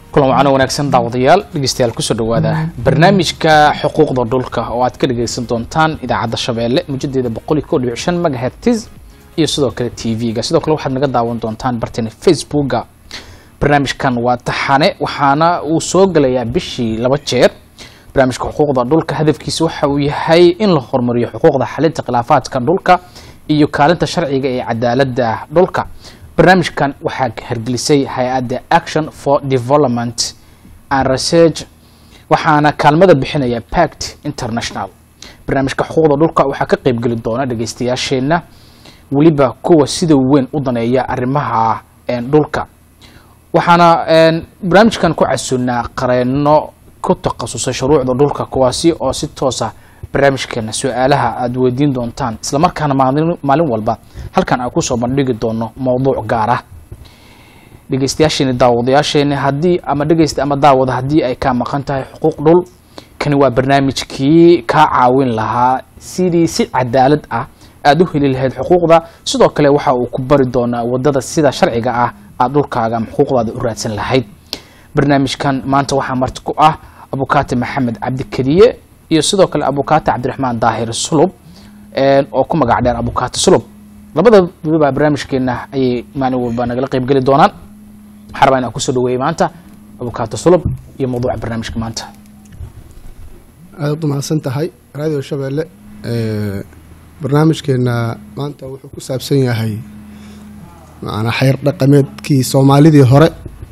kulan wacano wanaagsan daawadayaal dhegeystayaal kusoo dhawaada barnaamijka xuquuqda dhulka oo aad ka dhageysan doontaan idaacadda shabeelle mujadeeda boqol iyo kow dhibic shan megahertz iyo sidoo kale t v-ga sidoo kale waxaad naga daawan doontaan barteena facebooka barnaamijkan waa taxane waxaana uu soo gelayaa bishii laba jeer barnaamijka xuquuqda dhulka hadafkiisa waxa uu yahay in la horumariyo xuquuqda xalinta khilaafaadka dhulka iyo kaalinta sharciga ee cadaalada dhulka barnaamijkan waxaa hargelisay hay-adda action for development and research waxaana kaalmada bixinaya pact international barnaamijka xuquuqda dhulka waxaa ka qeybgeli doona dhageystayaasheenna weliba kuwa sida weyn u daneeya arrimaha dhulka waxaana barnaamijkan ku casunnaa qareeno ku takhasusay shuruucda dhulka kuwaasi oo si toosa barnaamijkeena su-aalaha aada weydiin doontaan islamarkaana maalin maalin walba halkan aan kusoo bandhigi doono mowduuc gaar ah dhegeystayaasheeni daawadayaasheeni haddii ama dhegeysta ama daawada haddii ay kaa maqan tahay xuquuq dhul kani waa barnaamijkii kaa caawin lahaa sidii si cadaalad ah aada u heli lahayd xuquuqda sidoo kale waxa uu ku bari doonaa wadada sida sharciga ah aada dhulkaaga ama xuquuqdaada u raadsan lahayd barnaamijkan maanta waxaa marti ku ah abukaati maxamed cabdikariye iyo sidoo kale abukaati cabdiraxmaan daahir sulub oo ku magac dheer abukaati sulub labadaba barnaamijkeena ayay maalin walba nagala qeybgeli doonaan waxaa rabaa inaan kusoo dhaweeyey maanta abukaati sulub iyo mawduuca barnaamijka maanta aadaad u mahadsan tahay radio shabeelle barnaamijkeena maanta wuxuu ku saabsan yahay macanaa xeer dhaqameedkii soomaalidii hore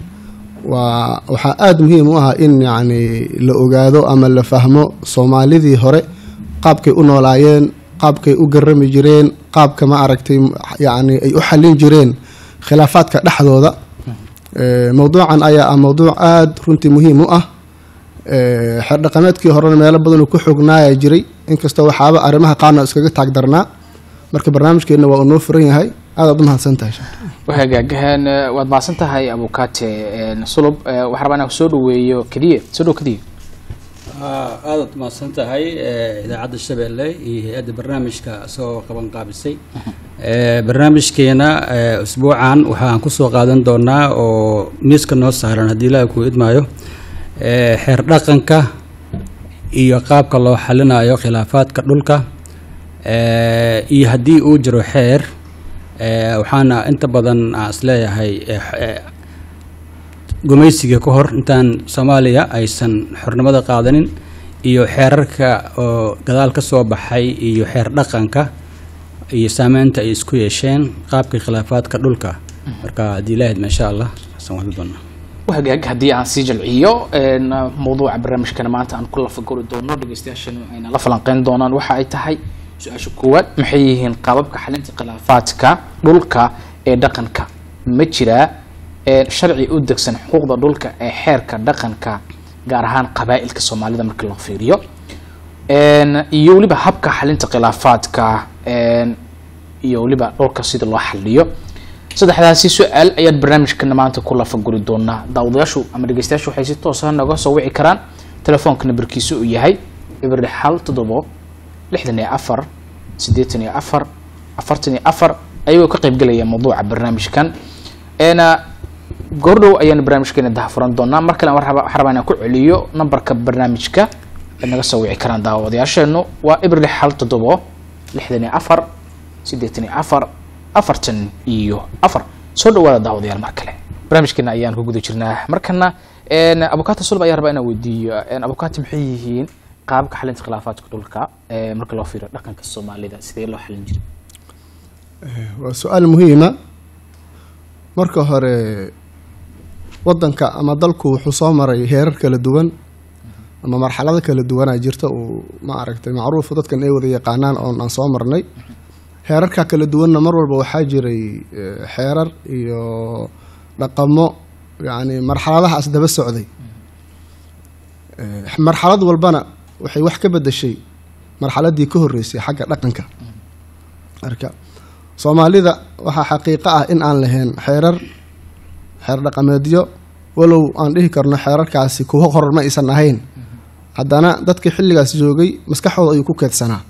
waa waxaa aada muhiim u ah in yacni la ogaado ama la fahmo soomaalidii hore qaabkay u noolaayeen qaabkay u garami jireen qaabka ma aragtay yacni ay u xallin jireen khilaafaadka dhexdooda mowduucan ayaa ah mowduuc aada runtii muhiim u ah xeer dhaqameedkii horena meelo badanuu ku xognaaya jiray inkastoo waxaaba arrimaha qaarna iskaga taagdarnaa marka barnaamijkeenna waa uu noo furan yahay aadaad u mahadsan tahay wagaagaheen waad mahadsan tahay abukaate sulub waxaa rabaa inaan soo dhaweeyo keliye soo dhow keliye aadaad mahadsan tahay idaacadda shabeelle iyo hay-adda barnaamijka isagoo qaban qaabisay barnaamijkeena usbuucan waxaan kusoo qaadan doonaa oo miiska noo saaran haddii ilaaha kuu idmaayo xeer dhaqanka iyo qaabka loo xalinayo khilaafaadka dhulka iyo haddii uu jiro xeer waxaana inta badan aan isleeyahay gumaysiga ka hor intaan soomaaliya aysan xornimada qaadanin iyo xeerarka oo gadaal ka soo baxay iyo xeer dhaqanka iyo saameynta ay isku yeesheen qaabka khilaafaadka dhulka marka haddii lahayd maasha allah xasan wadi doona wagaag haddii aan sii jalciyo mawduuca barnaamijkana maanta aan ku lafagori doono dhegeystayaashana ayna la falanqeyn doonaan waxa ay tahay su-aasha koowaad maxay yihiin qaababka xalinta khilaafaadka dhulka ee dhaqanka ma jiraa sharci u degsan xuquuqda dhulka ee xeerka dhaqanka gaar ahaan qabaa'ilka soomaalida markii loo fiiriyo iyo weliba habka xalinta khilaafaadka iyo weliba dhulka sida loo xaliyo saddexdaasi su-aal ayaad barnaamijkana maanta ku lafaguri doonaa daawadayaashu ama dhegeystayaashu waxay si toosa naga soo wici karaan telefoonka nambarkiisa uu yahay ibri xal toddobo lixdan iyo afar siddeetan iyo afar afartan iyo afar ayagoo ka qeybgelaya mawduuca barnaamijkan goordhow ayaanu barnaamijkeena dahafuran doonaa mar kale waxaa rabaa inaan ku celiyo nambarka barnaamijka ay naga soo wici karaan daawadayaasheenu waa ibri xal toddobo lixdan iyo afar siddeetan iyo afar afartan iyo afar soo dhawaada daawadayaal mar kale barnaamijkeena ayaan ku guda jirnaa markana abukaati sulb ayaa rabaa inaan weydiiyo abukaati maxay yihiin qaabka xalinta khilaafaadka dhulka marka loo fiiriyo dhaqanka soomaalida sidee loo xalin jiray waa su-aal muhiima marka hore wadanka ama dalku wuxuu soo maray heerar kala duwan ama marxalado kala duwanaa jirta uu ma aragtay macruufu dadkan ay wada yaqaanaan oon aan soo marnay heerarka kala duwanna mar walba waxaa jiray xeerar iyo dhaqamo yacni marxaladahaas daba socday marxalad walbana waxay wax ka bedeshay marxaladii ka horreysay xagga dhaqanka marka soomaalida waxaa xaqiiqo ah in aan lahayn xeerar xeer dhaqameedyo walow aan dhihi karno xeerarkaasi kuwa horar ma aysan ahayn haddana dadkii xilligaas joogay maskaxdooda ayuu ku keedsanaa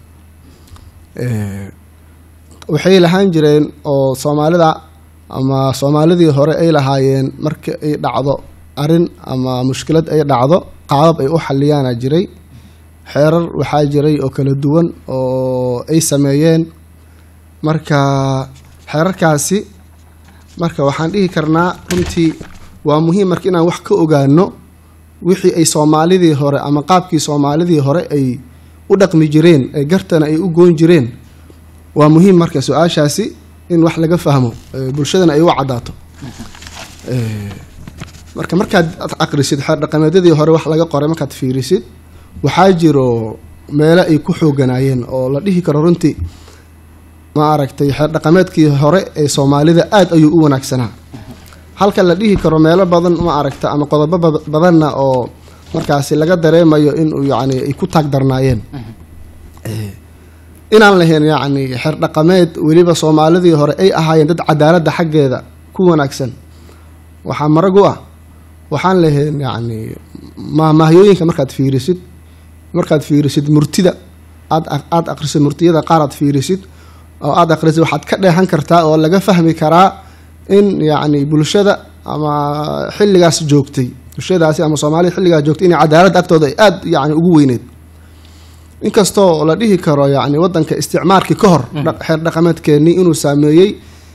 waxay lahaan jireen oo soomaalida ama soomaalidii hore ay lahaayeen marka ay dhacdo arin ama mushkilad ay dhacdo qaabab ay u xaliyaana jiray xeerar waxaa jiray oo kala duwan oo ay sameeyeen marka xeerarkaasi marka waxaan dhihi karnaa runtii waa muhiim marka inaan wax ka ogaano wixii ay soomaalidii hore ama qaabkii soomaalidii hore ay u dhaqmi jireen ee gartana ay u goyn jireen waa muhiim marka su-aashaasi in wax laga fahmo ee bulshadana ay u caddaato Ee, marka markaad aqrisid xeer dhaqameedyadii hore wax laga qoray markaad fiirisid waxaa jiro meelo ay ku xooganaayeen oo la dhihi karo runtii ma aragtay xeer dhaqameedkii hore ee soomaalida aada ayuu u wanaagsanaa halka la dhihi karo meelo badan ma aragta ama qodobo bad- badanna oo markaasi laga dareemayo inuu yacni ay ku taag darnaayeen Ee, inaan lahayn yacni xeer dhaqameed weliba soomaalidii hore ay ahaayeen dad cadaaladda xaggeeda ku wanaagsan waxaa marag u ah waxaan lahayn yacni mahmahyooyinka markaad fiirisid markaad fiirisid murtida aad aad aqrisid murtiyada qaar aad fiirisid oo aad aqrisid waxaad ka dheehan kartaa oo laga fahmi karaa in yacni bulshada ama xilligaas joogtay bulshadaasi ama soomaalida xilligaas joogtay inay cadaaladda agtooda ay aada yacni ugu weyneyd inkastoo la dhihi karo yacni wadanka isticmaarkii ka hor dha- xeer dhaqameedkeenii inuu saameeyey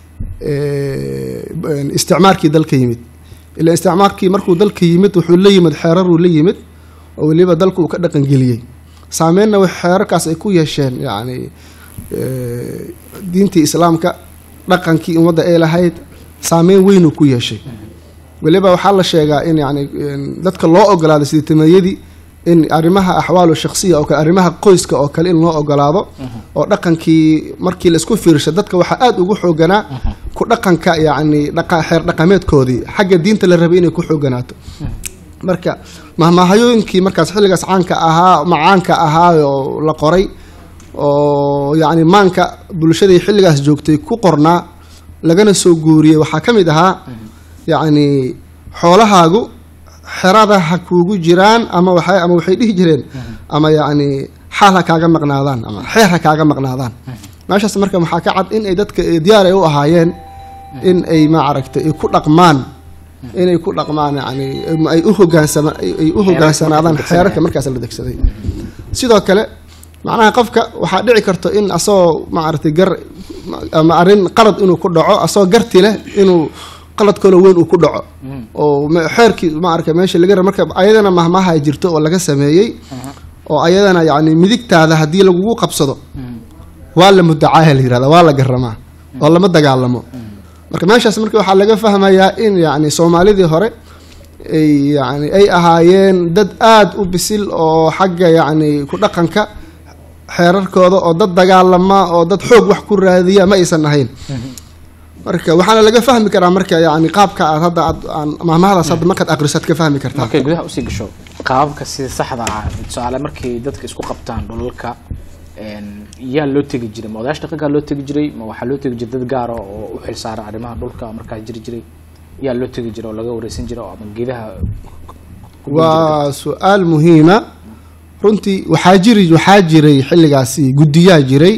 ee, isticmaarkii dalka yimid ila isticmaarkii markuu dalka yimid wuxuu la yimid xeeraruu la yimid oo weliba dalku uu ka dhaqangeliyey saameynna wax xeerarkaas ay ku yeesheen yacni ee, diintii islaamka dhaqankii ummadda ay lahayd saameyn weynuu ku yeeshay weliba waxaa la sheegaa in yani dadka loo ogolaado sideetameeyadii in arrimaha axwaalu shakhsiya oo kale arrimaha qoyska oo kale in loo ogolaado oo dhaqankii markii laisku fiirsha dadka waxaa aada ugu xooganaa ku dhaqanka yacni dhaqa xeer dhaqameedkoodii xagga diinta la rabay inay ku xooganaato marka mahmaahayooyinkii markaas xilligaas caanka ahaa macaanka ahaa oo la qoray oo yacni maanka bulshadii xilligaas joogtay ku qornaa lagana soo guuriyey waxaa ka mid ahaa yacni xoolahaagu xerada ha kuugu jiraan ama waxay ama waxay dhihi jireen ama yacni xaal ha kaaga maqnaadaan ama xeer ha kaaga maqnaadaan meeshaas marka waxaa ka cad in ay dadka eh, diyaar ay u ahaayeen in ay ma aragtay ay ku dhaqmaan inay ku dhaqmaan yani ama ay u hogaansama ay- ay u hogaansanaadaan xeerarka markaas la degsaday sidoo kale macnaha qofka waxaa dhici karto in asagoo maaragtay gar ama arrin qalad inuu ku dhaco asagoo garti leh inuu qalad kaloo weyn uu ku dhaco oo me- xeerkii maaragta meesha laga raba marka ayadana mahmaha ay jirto oo laga sameeyey oo ayadana yacni midigtaada haddii lagugu qabsado waa la mudacaaya la yirahda waa la garamaa oo lama dagaalamo marka meeshaas marka waxaa laga fahmayaa in yacni soomaalidii hore ay yani ay ahaayeen dad aada u bisil oo xagga yacni ku dhaqanka xeerarkooda oo dad dagaalama oo dad xoog wax ku raadiya ma aysan ahayn marka waxaana laga fahmi karaa marka yani qaabka aad hadda aad aan mahmahadaas hadda markaad aqrisaad ka fahmi kartaa markay gudaha usii gasho qaababka sida saxda ah tusaale markay dadka isku qabtaan dhulalka een, yaa loo tegi jiray ma odayaasha dhaqankaa loo tegi jiray ma waxaa loo tegi jiray dad gaara oo u xilsaara arrimaha dhulka markaas jiri jiray yaa loo tegi jiray oo laga wareysan jiray oo ama geedaha ku geli jiray? waa su-aal muhiima runtii waxaa jiri waxaa jiray xilligaasi guddiyaa jiray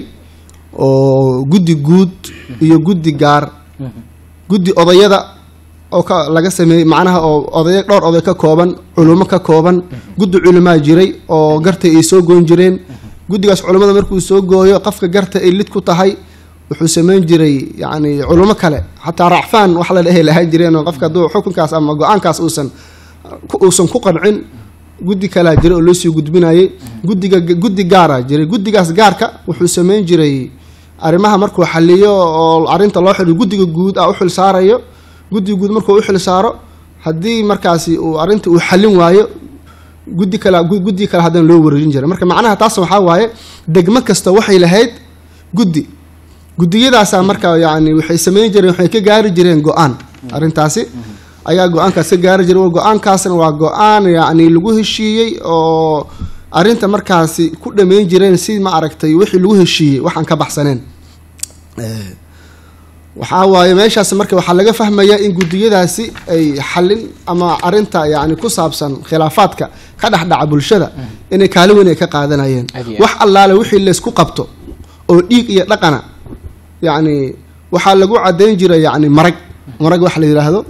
oo guddi guud iyo guddi gaar guddi odayada oo ka laga sameeyey macnaha oo odaya dhowr oday ka kooban culummo ka kooban guddi culumaa jiray oo garta ay soo goyn jireen guddigaas culummada markuu soo gooyo qofka garta ay lid ku tahay wuxuu sameyn jiray yacni culummo kale xataa racfaan wax la dhehe lahaan jireen oo qofka hadduu xukunkaas ama go-aankaas uusan ku- uusan ku qancin guddi kalaa jiray oo loo sii gudbinayay guddiga guddi gaaraa jiray guddigaas gaarka wuxuu sameyn jiray arrimaha markuu xaliyo oo arrinta loo xiliyo guddiga guud ah u xil saarayo guddiga guud markuu u xil saaro haddii markaasi uu arrinta uu xalin waayo guddi kale gu- guddi kale haddana loo wareejin jiray marka macnaha taas waxaa waaye degmo kasta waxay lahayd guddi guddiyadaasaa marka yacni waxay sameyn jireen waxay ka gaari jireen go-aan arrintaasi ayaa go-aankaas ka gaari jiray go-aankaasna waa go-aan yacni lagu heshiiyey oo arrinta markaasi ku dhameyn jireen si ma aragtay wixii lagu heshiiyey waxaan ka baxsaneen Eh, waxaa waaye meeshaas marka waxaa laga fahmayaa in guddiyadaasi ay xalin ama arinta yani ku saabsan khilaafaadka ka dhexdhaca bulshada inay kaalin weyn ay ka qaadanayeen Aad iyo aad. wax allaale wixii laysku qabto oo dhiig iyo dhaqana yacni waxaa lagu cadayn jiray yacni marag marag wax la yidhaahdo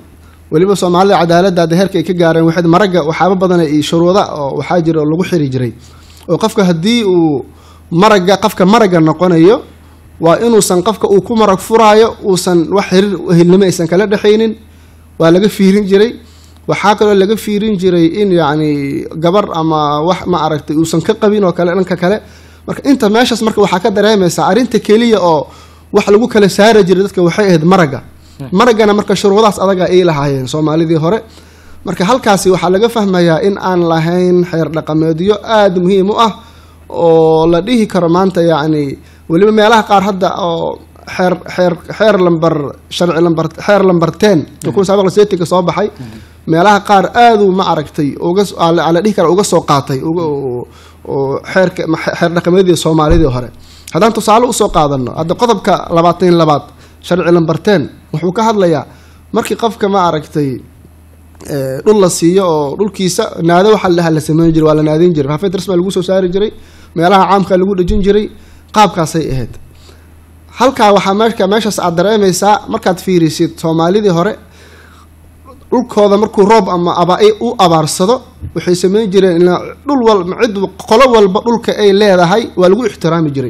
weliba soomaalida cadaaladda hadda heerka ay ka gaareen waxayd maragga waxyaaba badan iyo shuruuda oo waxaa jira oo lagu xiri jiray oo qofka haddii uu maragga qofka maragga noqonayo waa inuusan qofka uu ku marag furaayo uusan wax xiriir ehelnimo aysan kala dhexaynin waa laga fiirin jiray waxaa kaloo laga fiirin jiray in yacni gabar ama wax ma aragtay uusan ka qabin oo kale dhanka kale marka inta meeshaas marka waxaa ka dareemaysaa arrinta keliya oo wax lagu kala saari jiray dadka waxay ahayd maragga maraggana marka shuruudahaas adaga ay lahaayeen soomaalidii hore marka halkaasi waxaa laga fahmayaa in aan lahayn xeer dhaqameedyo aada muhiim u ah oo la dhihi karo maanta yacni weliba meelaha qaar hadda oo xeer xeer xeer lambar sharci lambar xeer lambar ten oo kun saabiq seetinka soo baxay meelaha qaar aaduu ma aragtay uga la dhihi kara uga soo qaatay uga oo xeerka xeer dhaqameedyadii soomaalidii hore haddaan tusaale usoo qaadano hadda qodobka labaatan iyo labaad sharci lambar ten wuxuu ka hadlayaa markii qofka ma aragtay dhul la siiyo oo dhulkiisa naado waxa la dhaha la sameyn jiray waa la naadin jiray faafeed rasma lagu soo saari jiray meelaha caamka lagu dhejin jiray qaabkaasay ahayd halkaa waxaa meeka meeshaas aad dareemaysaa markaad fiirisid soomaalidii hore dhulkooda markuu roob ama aba u abaarsado waxay sameyn jireen ilaa dhul wal cid qolo walba dhulka ay leedahay waa lagu ixtiraami jiray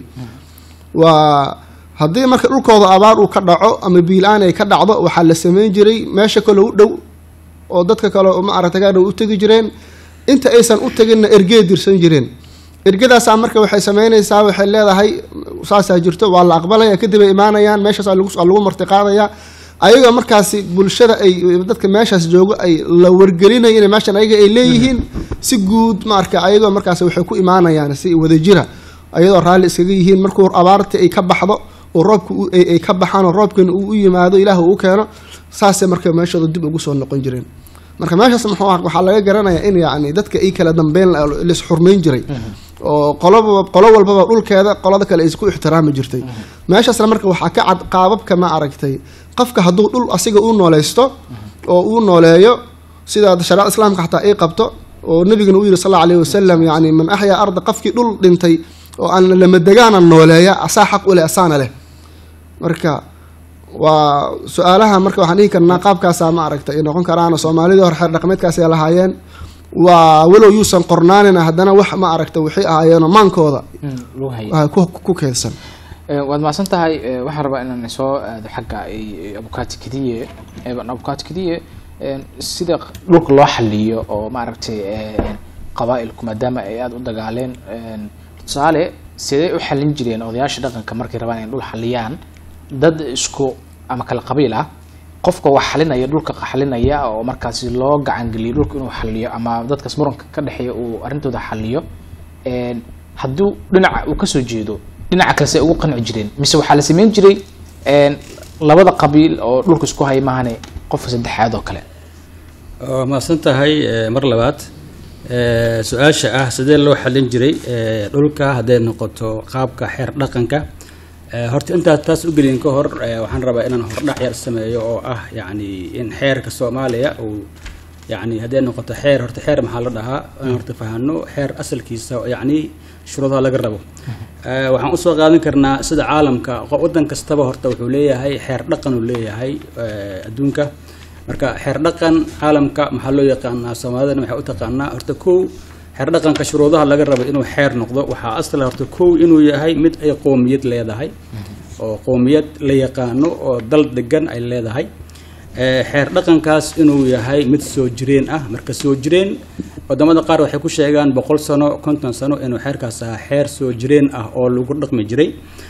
waa haddii marka dhulkooda abaar uu ka dhaco ama biil-aan ay ka dhacdo waxaa la sameyn jiray meesha kale u dhow oo dadka kale ma aragta ka dhow u tegi jireen inta aysan u teginna ergee dirsan jireen ergadaasaa marka waxay sameynaysaa waxay leedahay saasaa jirto waa la aqbalaya kadib ay imaanayaan meeshaas waa lagu martiqaadaya ayagoo markaasi bulshada ay dadka meeshaas joogo ay la wargelinayo in meeshan ayaga ay leeyihiin si guud maarka ayagoo markaas waxay ku imaanayaan si wadajira ayadoo raalli iskaga yihiin markuu abaarta ay ka baxdo oo roobka ay ka baxaan oo roobkan uu u yimaado ilaah uu keeno saasay marka meeshooda dib ugu soo noqon jireen marka meeshaas muxuu ah waxaa laga garanayaa in yacni dadka ay kala dambeyn lis xurmayn jiray oo qoloba qolo walbaba dhulkeeda qolada kale ay isku ixtiraami jirtay meeshaasna marka waxaa ka cad qaababka ma aragtay qofka hadduu dhul asiga uu nooleysto oo uu nooleeyo sida shariicada islaamka xataa ay qabto oo nabigana uu yihi sal alla alayhi wasalam yacni man axyaa arda qofkii dhul dhintay oo aan lamadegaana nooleeya asaa xaq u leh asaana leh marka waa su-aalaha marka waxaan dhihi karnaa qaabkaasaa ma aragta ay noqon karaan soomaalidii hore xeer dhaqameedkaasay lahaayeen waa walow yuusan qornaanin haddana wax ma aragta waxay ahaayeenoo maankooda ku keedsan waad mahadsan tahay waxaan rabaa inaan soo aado xagga abukaati kadiye abukaati kadiye sida dhulka loo xaliyo oo maaragtay qabaa-ilku maadaama ay aada u dagaaleen tusaale sidee u xalin jireen odayaasha dhaqanka markay rabaan inay dhul xaliyaan dad isku ama kala qabiil ah qofka wax xalinaya dhulka xalinaya oo markaasi loo gacangeliyo dhulka inuu xaliyo ama dadkaas muranka ka dhexeeya uu arrintooda xaliyo hadduu dhinaca uu kasoo jeedo dhinaca kalese ugu qanci jireen mise waxaa la sameyn jiray labada qabiil oo dhulka isku haya maahane qofka saddexaad oo kale waa mahadsan tahay mar labaad su-aasha ah sidee loo xalin jiray dhulka hadday noqoto qaabka xeer dhaqanka horta intaas taas u gelin ka hor waxaan rabaa inaan hordhac yar sameeyo oo ah yacni in xeerka soomaaliya uu yacni hadday noqoto xeer horta xeer maxaa la dhahaa in horta fahano xeer asalkiisa yacni shuruudaha laga rabo waxaan usoo qaadan karnaa sida caalamka waddan kastaba horta wuxuu leeyahay xeer dhaqan uu leeyahay adduunka marka xeer dhaqan caalamka maxaa loo yaqaanaa soomaalidana waxay u taqaanaa horta kow xeer dhaqanka shuruudaha laga rabo inuu xeer noqdo waxaa asla horta kow inuu yahay mid ay qoomiyad leedahay oo qoomiyad la yaqaano oo dal degan ay leedahay xeer dhaqankaas inuu yahay mid soo jireen ah marka soo jireen wadamada qaar waxay ku sheegaan boqol sano konton sano inuu xeerkaas ahaa xeer soo jireen ah oo lagu dhaqmi jiray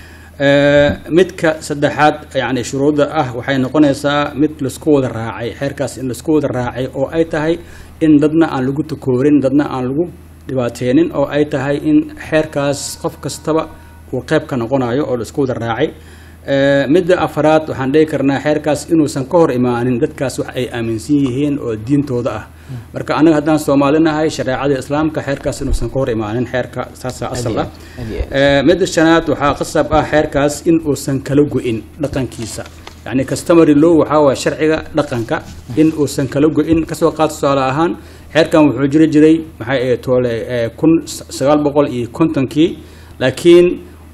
midka saddexaad yani shuruudda ah waxay noqonaysaa mid laisku wada raacay xeerkaas in laisku wada raacay oo ay tahay in dadna aan lagu takoorin dadna aan lagu dhibaateenin oo ay tahay in xeerkaas qof kastaba uu qeyb ka noqonayo oo laisku wada raacay midda afaraad waxaan dhihi karnaa xeerkaas inuusan ka hor imaanin dadkaas wax ay aaminsan yihiin oo diintooda ah marka anaga haddaan soomaalinahay shareecada islaamka xeerkaas inuusan ka hor imaanin xeerka saasaa asal ah midda shanaad waxaa qasab ah xeerkaas in uusan kala go-in dhaqankiisa yani customary law waxaa waaya sharciga dhaqanka in uusan kala go-in kasoo qaad tusaale ahaan xeerkan wuxuu jiri jiray maxay toole kun sagaal boqol iyo kontonkii laakiin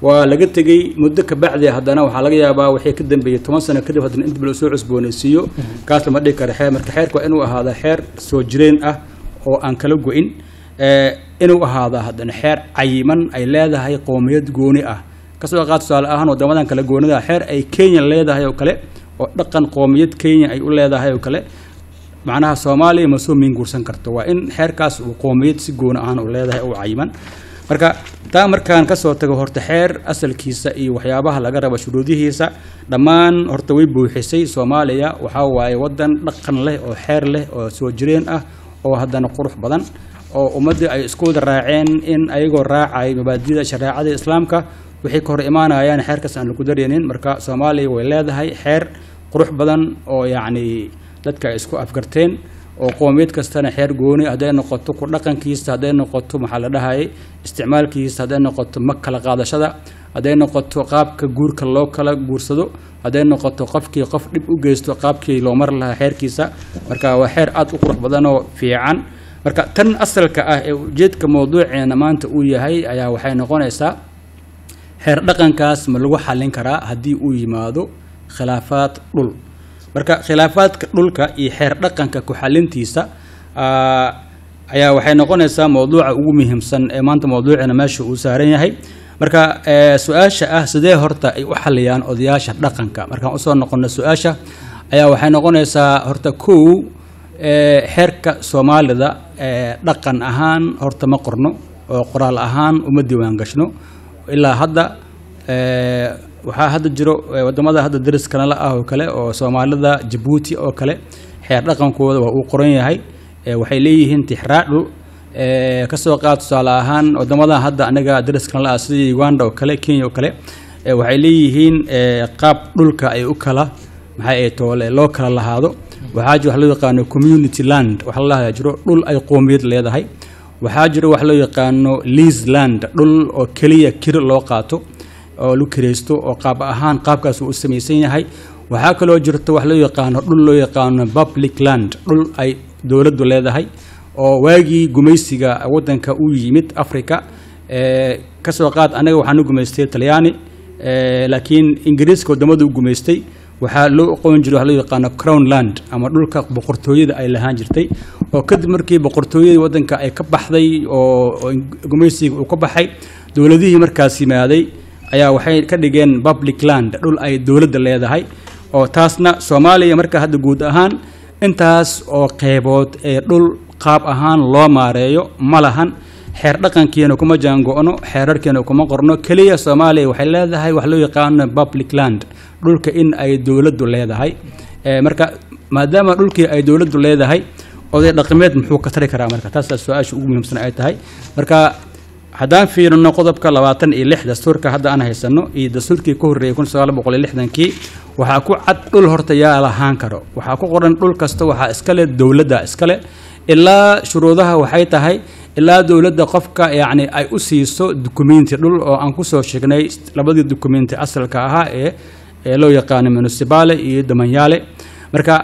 waa laga tegey muddo kabacdi haddana waxaa laga yaabaa wixii ka dambeeyey toban sano kadib haddana inta la soo cusboonaysiiyo kaas lama dhigi karo xeer marka xeerka waa inuu ahaada xeer soo jireen ah oo aan kala go-in inuu ahaada haddana xeer cayiman ay leedahay qoomiyad gooni ah kasoo qaad tusaale ahaan wadamadan kale goonida xeer ay kenya leedahay oo kale oo dhaqan qoomiyad kenya ay u leedahay oo kale macnaha soomaaliya ma soo miinguursan karto waa in xeerkaas uu qoomiyad si gooni ahaan u leedahay oo cayiman marka taa markaan kasoo tago horta xeer asalkiisa iyo waxyaabaha laga rabo shuruudihiisa dhammaan horta way buuxisay soomaaliya waxaa waaye wadan dhaqan leh oo xeer leh oo soo jireen ah oo haddana qurux badan oo ummaddii ay isku wada raaceen in ayagoo raacay mabaadida shareecada islaamka waxay ka hor imaanayaan xeerkaas aan lagu dareenin marka soomaaliya way leedahay xeer qurux badan oo yacni dadka ay isku afgarteen oo qoomiyad kastana xeer gooni hadday noqoto ku dhaqankiisa hadday noqoto maxaa la dhahayay isticmaalkiisa hadday noqoto mag kala qaadashada hadday noqoto qaabka guurka loo kala guursado hadday noqoto qofkii qof dhib u geysto qaabkii loo mari lahaa xeerkiisa marka waa xeer aada u qurux badan oo fiican marka tan asalka ah ee ujeedka mawduuceena maanta uu yahay ayaa waxay noqonaysaa xeer dhaqankaas ma lagu xallin karaa haddii uu yimaado khilaafaad dhul marka khilaafaadka dhulka iyo xeer dhaqanka ku xalintiisa ayaa waxay noqonaysaa mawduuca ugu muhiimsan ee maanta mawduucina meesha uu saaran yahay marka su-aasha ah sidee horta ay u xaliyaan odayaasha dhaqanka markaan usoo noqono su-aasha ayaa waxay noqonaysaa horta kow xeerka soomaalida dhaqan ahaan horta ma qorno oo qoraal ahaan uma diiwaan gashno ilaa hadda waxaa hadda jiro wadamada hadda dariskana la ah oo kale oo soomaalida jabuuti oo kale xeer dhaqankooda waa uu qoran yahay waxay leeyihiin tixraadhu kasoo qaad tusaale ahaan wadamada hadda anaga dariskana la ah sida uganda oo kale kenya oo kale waxay leeyihiin qaab dhulka ay u kala maxay ay toole loo kala lahaado waxaa jiro wax loo yaqaano community land waxa la lahaa jiro dhul ay qoomiyad leedahay waxaa jiro wax loo yaqaano lease land dhul oo keliya kiri loo qaato oo lagu kiraysto oo qaab ahaan qaabkaas uu u samaysan yahay waxaa kaloo jirta wax loo yaqaano dhul loo yaqaano public land dhul ay dowladdu leedahay oo waagii gumaysiga wadanka u yimid africa kasoo qaad anaga waxaanu gumaystay talyaani laakiin ingiriiska wadamadu u gumaystay waxaa loo aqoon jiray wax loo yaqaano crown land ama dhulka boqortooyada ay lahaan jirtay oo kadib markii boqortooyadii wadanka ay ka baxday oo gumaysiga uu ka baxay dowladihii markaas yimaaday ayaa waxay ka dhigeen public land dhul ay dowladda leedahay oo taasna soomaaliya marka hadda guud ahaan intaas oo qeybood ee dhul qaab ahaan loo maareeyo ma lahan xeer dhaqankiina kuma jaango-no xeerarkiina kuma qorno keliya soomaaliya waxay leedahay wax loo yaqaano public land dhulka in ay dowladdu leedahay marka maadaama dhulkii ay dowladdu leedahay oday dhaqameed muxuu ka tari karaa marka taasaa su-aasha ugu muhiimsan ay tahay marka haddaan fiirino qodobka labaatan iyo lix dastuurka hadda aan haysano iyo dastuurkii ka horreeyay kun sagaal boqol iyo lixdankii waxaa ku cad dhul horta yaa lahaan karo waxaa ku qoran dhul kasta waxaa iskale dowladda iskale ilaa shuruudaha waxay tahay ilaa dowladda qofka yacni ay u siiso dukumenti dhul oo aan kusoo sheegnay labadii dukumenti asalka ahaa ee ee loo yaqaano municipale iyo damanyaale marka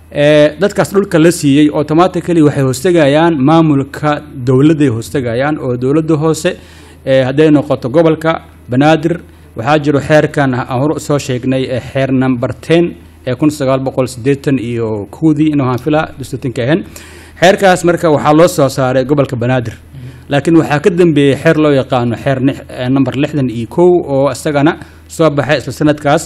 dadkaas dhulka la siiyey automatically waxay hoostegayaan maamulka dowladday hoostegayaan oo dowladda hoose hadday noqoto gobolka banaadir waxaa jiro xeerkan aan hor soo sheegnay ee xeer number ten ee kun sagaal boqol siddeetan iyo kowdii inuu hanfila dastuutinka ahayn xeerkaas marka waxaa loo soo saaray gobolka banaadir laakiin waxaa ka dambeeyey xeer loo yaqaano xeer number lixdan iyo kow oo isagana soo baxay isla sanadkaas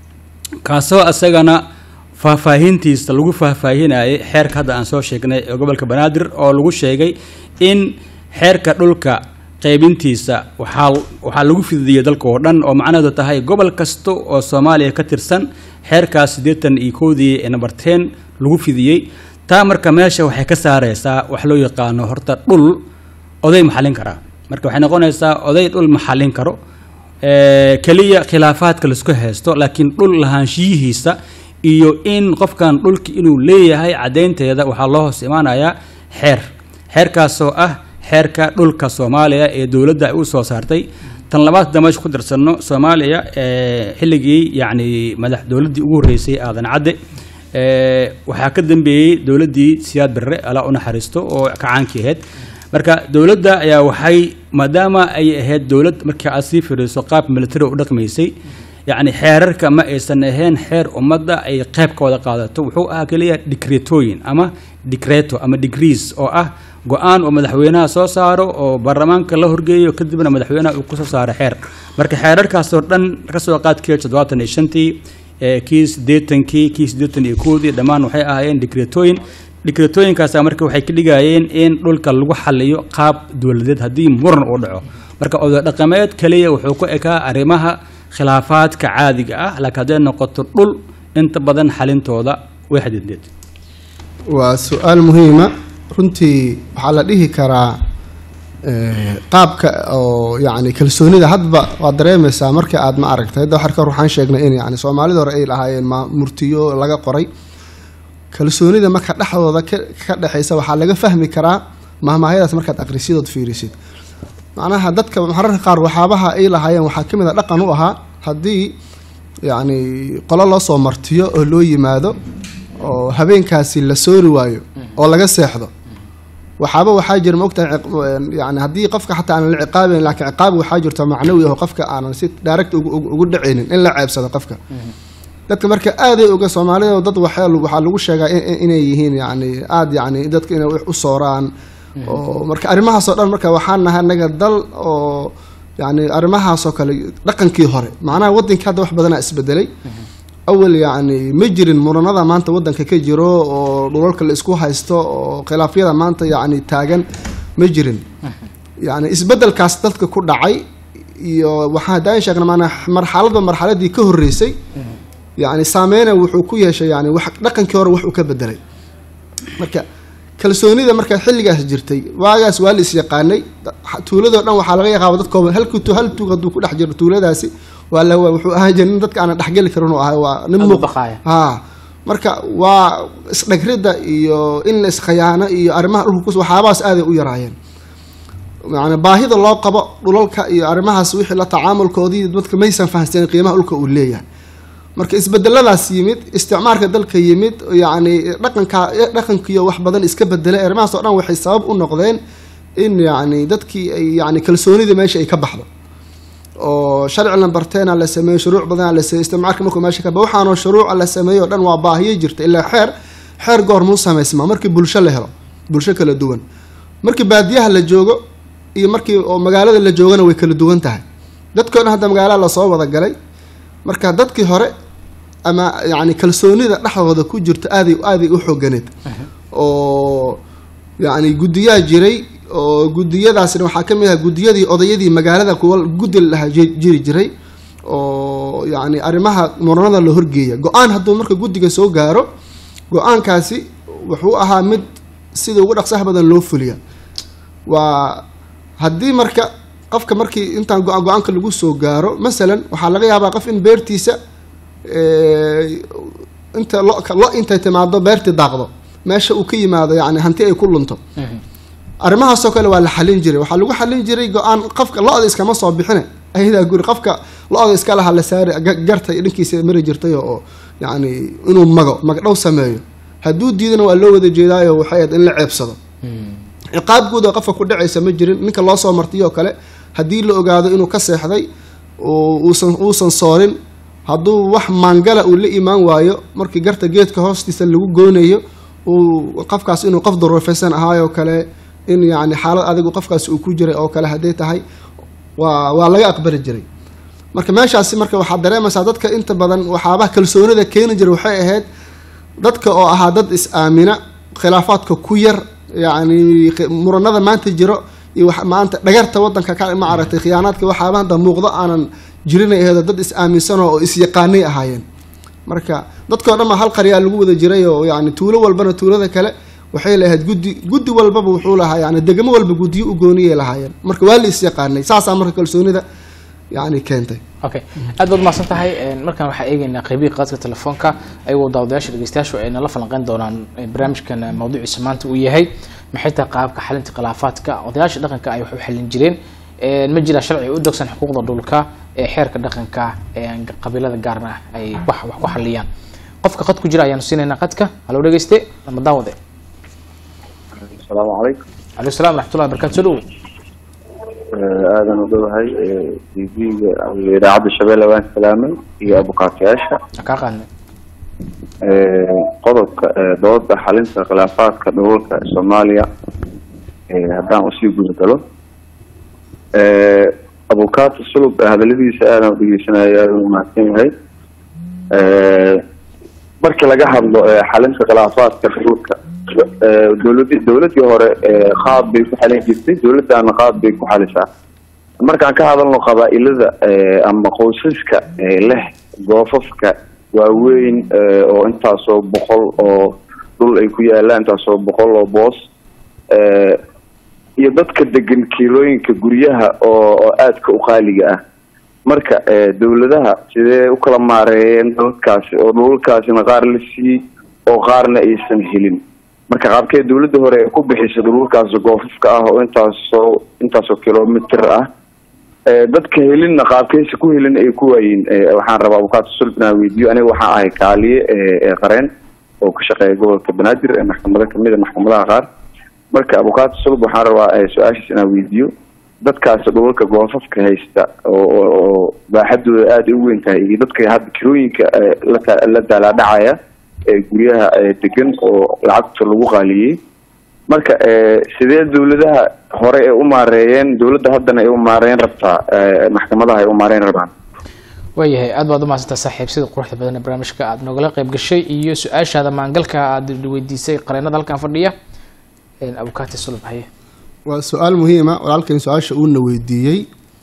kaasoo isagana faahfaahintiisa lagu faahfaahinayay xeerka hadda aan soo sheegnay ee gobolka banaadir oo lagu sheegay in xeerka dhulka qaybintiisa waxaa waxaa lagu fidiyey dalka oo dhan oo macnaheedu tahay gobol kasta oo soomaaliya ka tirsan xeerkaas siddeetan iyo kowdii ee number ten lagu fidiyey taa marka meesha waxay ka saareysaa wax loo yaqaano horta dhul oday maxallin karaa marka waxay noqonaysaa oday dhul maxallin karo keliya khilaafaadka laisku haysto laakiin dhul lahaanshiyihiisa iyo in qofkan dhulki inuu leeyahay caddaynteeda waxaa loo hoos imaanayaa xeer xeerkaasoo ah xeerka dhulka soomaaliya ee dowladda ay u soo saartay tan labaad hadda meesha ku darsanno soomaaliya xilligii yacni madax dowladdii ugu horreysay aadan cadde waxaa ka dambeeyey dowladdii siyaad barre alaa u naxariisto oo kacaankii ahayd marka dowladda ayaa waxay maadaama ay ahayd dowlad markii aad sii firiiso qaab military u dhaqmaysay yacni xeerarka ma aysan ahayn xeer ummadda ay qayb ka wada qaadato wuxuu ahaa keliya dikreetooyin ama dikreeto ama degrees oo ah go-aan oo madaxweynaha soo saaro oo baarlamaanka la horgeeyo kadibna madaxweynaha uu kusoo saaro xeer marka xeerarkaasoo dhan kasoo qaadkii toddobaatan iyo shantii ee kii siddeetankii kii siddeetan iyo koodii dhammaan waxay ahaayeen dikreetooyin dikreetooyinkaasa marka waxay ka dhigayeen in dhulka lagu xaliyo qaab dowladeed haddii muran uu dhaco marka oday dhaqameed keliya wuxuu ku ekaa arrimaha khilaafaadka caadiga ah laakiin hadday noqoto dhul inta badan xalintooda way xadideed waa su-aal muhiima runtii waxaa la dhihi karaa eh, qaabka oo yani kalsoonida hadba waad dareemaysaa marka aad ma aragtay hadda waxar kahor waxaan sheegnay in yani soomaalida hore ay lahaayeen ma murtiyo laga qoray kalsoonida marka dhexdooda ka ka dhexaysa waxaa laga fahmi karaa mahmaahayadaas markaad aqrisidood fiirisid macnaha dadka mararka qaar waxyaabaha ay lahaayeen waxaa ka mid a dhaqan u ahaa haddii yacni qolo loo soo martiyo oo loo yimaado oo habeenkaasi la soori waayo oo laga seexdo waxaaba waxaa jira maogtahay ciq- yani haddii qofka xataa aanan la ciqaabayn laakiin ciqaab waxaa jirta macnawi ah oo qofka aanan si direct ugu- ugu ugu dhacaynin in la ceebsado qofka dadka marka aaday oga soomaalida dad waxaa lagu- waxaa lagu sheegaa in- in- inay yihiin yani aada yani dadka inay wax u sooraan oo marka arrimahaasoo dhan marka waxaan nahay anaga dal oo yani arrimahaasoo kale dhaqankii hore macnaha waddankii hadda wax badanaa isbedelay awal yacni ma jirin muranada maanta waddanka ka jiro oo dhulalka la isku haysto oo khilaafyada maanta yacni taagan ma jirin yacni isbedelkaas dadka ku dhacay iyo waxaan haddaan sheegna maanaa marxaladba marxaladii ka horreysay yacni saameyna wuxuu ku yeeshay yani wax dhaqankii hore wax uu ka bedelay marka kalsoonida markaa xilligaas jirtay waagaas waa la isyaqaanay tuuladoo dhan waxaa laga yaqaaba dad kooban hal kutu hal tuug hadduu ku dhex jiro tuuladaasi waa la wuxuu ahaan jiray nin dadka aanan dhexgeli karin uu ahay waa nin Aad u muuq baqaaya. ha marka waa isdhagridda iyo in la iskhiyaano iyo arrimaha dhulka kus waxyaabahaas aaday u yaraayeen yani baahida loo qabo dhulalka iyo arrimahaas wixii la tacaamulkoodii dadka maysan fahansanin qiimaha dhulka uu leeyahay marka isbedeladaas yimid isticmaalka dalka yimid yani dhaqanka dhaqankiyo wax badan iska bedelay arrimahaas oo dhan waxay sabab u noqdeen in yani dadkii ay yani kalsoonida meesha ay ka baxdo oo sharci la barteena la sameeyo shuruuc badana la sameeyo isticmaalka markuu meesha ka ba waxaanoo shuruuca la sameeyo o dhan waa baahiyo jirta ilaa xeer xeer goormuu samaysmaa markii bulsho la helo bulsho kala duwan markii baadiyaha la joogo iyo markii oo magaalada la joogana way kala duwan tahay dadkoo dhan hadda magaalada lasoo wada galay marka dadkii hore ama yani kalsoonida dhexdooda ku jirta aaday aaday u xooganeed oo yani guddiyaa jiray oo guddiyadaasna waxaa ka mid ah guddiyadii odayadii magaalada kuwa guddi lahaa ji- jiri jiray oo yani arrimaha muranada la horgeeya go-aan hadduu marka guddiga soo gaaro go-aankaasi wuxuu ahaa mid sida ugu dhaqsaha badan loo fuliya waa haddii marka qofka markii intaan go- go-aanka lagu soo gaaro masalan waxaa laga yaabaa qof in beertiisa eh, inta lo lo intay timaado beertii daaqdo meesha uu ka yimaado yani hanti ay ku lunto arrimahaasoo kale waa la xalin jiray waxaa lagu xalin jiray go-aan qofka lo-da iskama soo bixine ayadaa guri qofka lo-da iska laha la saari ga- garta dhankiisa mari jirtay oo yani inuu mago magdhow sameeyo hadduu diidana waa loo wada jeedaayo waxay ahayd in la ceebsado ciqaab guud oo qofka ku dhacaysa ma jirin ninka loo soo martiyoo kale haddii la ogaado inuu ka seexday oo uusan uusan soorin hadduu wax maangala uu la imaan waayo markii garta geedka hoostiisa lagu goonayo uu qofkaas inuu qof daruufaysan ahaayoo kale in yacni xaalad adigu qofkaas uu ku jiray oo kale hadday tahay waa waa laga aqbali jiray marka meeshaasi marka waxaad dareemaysaa dadka inta badan waxyaabaha kalsoonida keeni jiray waxay ahayd dadka oo ahaa dad is-aamina khilaafaadka ku yar yacni khi- muranada maanta jiro iyo wax maanta dhagarta wadanka ka ma aragtay khiyaanaadka waxaaba hadda muuqdo aanan jirinay aheedo dad is-aaminsanoo oo is-yaqaanay ahaayeen marka dadkao dhan baa hal qaryaa lagu wada jiray oo yani tuulo walbana tuulada kale waxay lahayd guddi guddi walbaba wuxuu lahaa yani degmo walba guddiyo u gooniyay lahaayeen marka waa la is-yaqaanay saasaa marka kalsoonida yani keentay okay aad baad umahadsan tahay markaan waxaa eegeynaa qeybihii qaadka telefoonka ayagoo daawadayaasha dhegeystayaashu ay nala falanqeyn doonaan eh, barnaamijkan eh, mawduuciisa maanta uu yahay maxay tahay qaabka xalinta khilaafaadka odayaasha dhaqanka ay wax u xalin jireen Eh, ma jira sharci u dogsan xuquuqda dhulka ee xeerka dhaqanka ee qabiilada gaarna ay wax wax ku xaliyaan qofka qad ku jira ayaanu siinaynaa qadka halo dhegeyste ama daawade asalaamu calaykum calaykum salam raxmatullahi barakatu soo dhowo aadan u dhowahay tv-ga idaacadda shabeelle waan salaamay iyo abukaatayaasha kaa qaadnay qodobka dooda xalinta khilaafaadka dhulalka soomaaliya haddaan usii gudagalo abukaato sulub hadaladiisa aadan u dhegeysanaya aadan u mahadsan yahay markii laga hadlo xalinta khilaafaadka dhulalka dowladi dowladii hore qaad bay ku xalin jirtay dowladdaana qaad bay ku xalisaa markaan ka hadalno qabaa-ilada ama qoysaska leh goofafka waaweyn oo intaasoo boqol oo dhul ay ku yaalaan intaasoo boqol oo boos iyo dadka degan kiilooyinka guryaha oo aadka u qaaliga ah marka dowladaha sidee u kala maareeyeen dadkaasi oo dhulalkaasina qaar la siiyey oo qaarna aysan helin marka qaabkee dowladda hore ay ku bixisay dhululkaas goofafka ah oo intaasoo intaasoo kilomitr ah dadka helinna qaabkeysa ku helin ay ku waayiin waxaan rabaa abukaata sulb inaan weydiiyo aniga waxaan ahay kaaliye qareen oo ka shaqeeya gobolka banaadir ee maxkamado kamid a maxkamadaha qaar marka abukaata sulb waxaan rabaa su-aashaas inaan weydiiyo dadkaasi dhulalka goofafka haysta oo baaxadooda aada u weyn tahay iyo dadka hadda kirooyinka la daalaadhacaya ee guryaha degan oo lacagta lagu qaaliyey marka sidee dowladaha hore ay u maareeyeen dowladda haddana ay u maareyn rabtaa maxkamadaha ay u maareyn rabaan waayahay aad baad umahadsantaa saaxiib sida quruxda badan ee barnaamijka aada nogala qayb gashay iyo su-aashaada maangalka aada weydiisay qareenada halkan fadhiya abukaati sulub haye waa su-aal muhiima walaalkan su-aasha uuna weydiiyey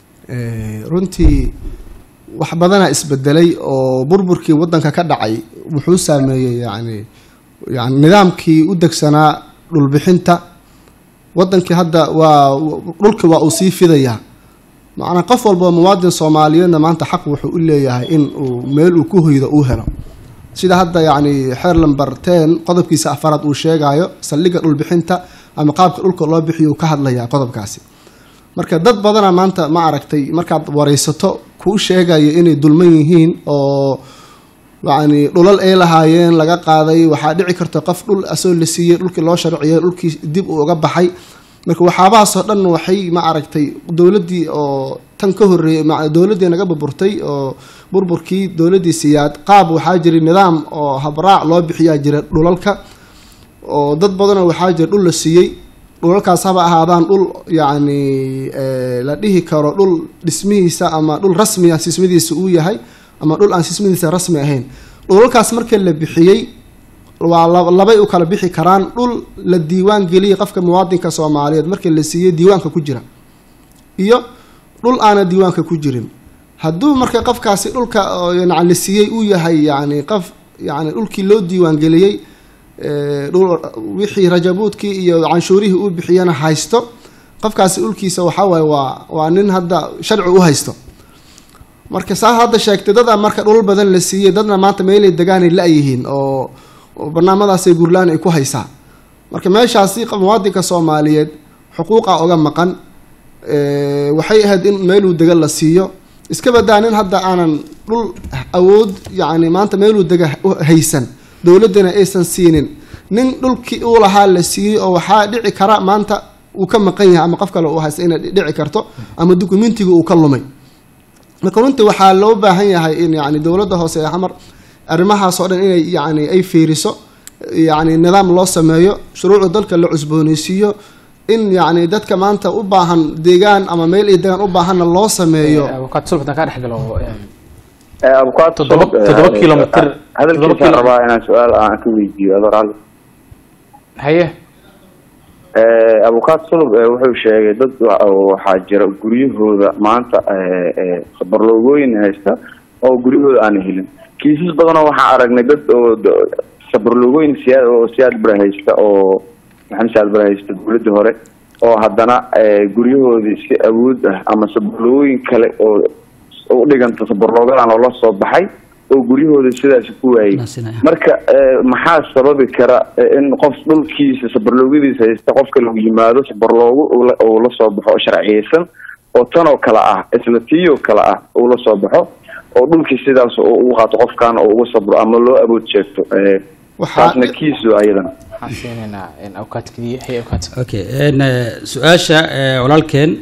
runtii wax badanaa isbedelay oo burburkii wadanka ka dhacay wuxuu saameeyey yani yani nidaamkii u degsanaa dhulbixinta wadankii hadda waa dhulki waa uu sii fidayaa macnaa qof walba muwaadin soomaaliyeedna maanta xaq wuxuu u leeyahay in uu meel uu ku hoydo uu helo sida hadda yani xeer lamber ten qodobkiisa afaraad uu sheegayo saldhigga dhulbixinta ama qaabka dhulka loo bixiyo uu ka hadlayaa qodobkaasi marka dad badana maanta ma aragtay markaad wareysato kuu sheegaya inay dulman yihiin oo yacni dhulal ay lahaayeen laga qaaday waxaa dhici karta qof dhul asoo la siiyey dhulkii loo sharciyay dhulkii dib uu uga baxay marka waxyaabahaasoo dhan waxay ma aragtay dowladdii oo tan ka horreeyay dowladdii naga burburtay oo burburkii dowladdii siyaad qaab waxaa jiray nidaam oo habraac loo bixiyaa jira dhulalka oo dad badanoo waxaa jira dhul la siiyey dhulalkaas haba ahaadaan dhul yacni la dhihi karo dhul dhismihiisa ama dhul rasmiya sismadiisa uu yahay ama dhul aan sismadiisa rasmi ahayn dhulalkaas marka la bixiyey waa labay u kala bixi karaan dhul la diiwaan geliyay qofka muwaadinka soomaaliyeed marka la siiyey diiwaanka ku jira iyo dhul aana diiwaanka ku jirin hadduu marka qofkaasi dhulka yani la siiyey uu yahay yani qof yani dhulkii loo diiwaan geliyey wixii rajabuudkii iyo canshuurihii uu bixiyana haysto qofkaasi dhulkiisa waxawaaye waa waa nin hadda sharci u haysto marka saa hadda sheegtay dadaa marka dhulal badan la siiyey dadna maanta meelay degaanay la-yihiin oo barnaamadaasay gurlaan ay ku haysaa marka meeshaasi muwaadinka soomaaliyeed xuquuqa uga maqan waxay ahayd in meeluu dega la siiyo iska badaa nin hadda aanan dhul awood yacni maanta meeluu dega haysan dowladdana aysan siinin nin dhulkii uu lahaa la siiyey oo waxaa dhici kara maanta uu ka maqan yahay ama qof kale uu haysta inay dhici karto ama dukumentiga uu ka lumay marka runtii waxaa loo baahan yahay in yani dowladda hoose ee xamar arrimahaas oo dhan inay yani ay fiiriso yani nidaam loo sameeyo shuruucda dalka la cusbooneysiiyo in yani dadka maanta u baahan deegaan ama meel ay degaan u baahanna loo sameeyo abukaat sulb haddaan kaa dhex galo abukaata Toddoba- toddoba kilomitir- toddoba hadalkiisaan kilo- rabaa inaan su-aal aan ka weydiiyo adoo raalli haye abukaat sulub eh, wuxuu sheegay dad wa- oo waxaa jira guryahooda maanta eh, eh, sabarloogooyin haysta oo guryahooda aan helin kiisas badanoo waxaan aragnay dad oo d- sabarloogooyin siyaa oo siyaad bara haysta oo maxamed siyaad bara haysta dowladda hore oo haddana eh, guryahoodii si awood ah ama sabarloogooyin kale oo u dhiganta sabarloogadan oo la soo baxay oo guryahooda sidaas ku waayey Naasinaya. marka eh, maxaa sababi kara eh, in qof dhulkiisa sabarloogadiisa haysta qofka lagu yimaado sabarloogo uu la- uu la soo baxo oo sharciyeysan oo tanoo kale ah isla tiiyoo kale ah uu la soo baxo oo dhulkii sidaas uu ugu qaato qofkan oo ugu sabro ama loo awood sheegto Eh, waxaa taasna kiisu ayadan waxaan siinaynaa awkaadkadiya hay awkaad okay n su-aasha eh, walaalkeen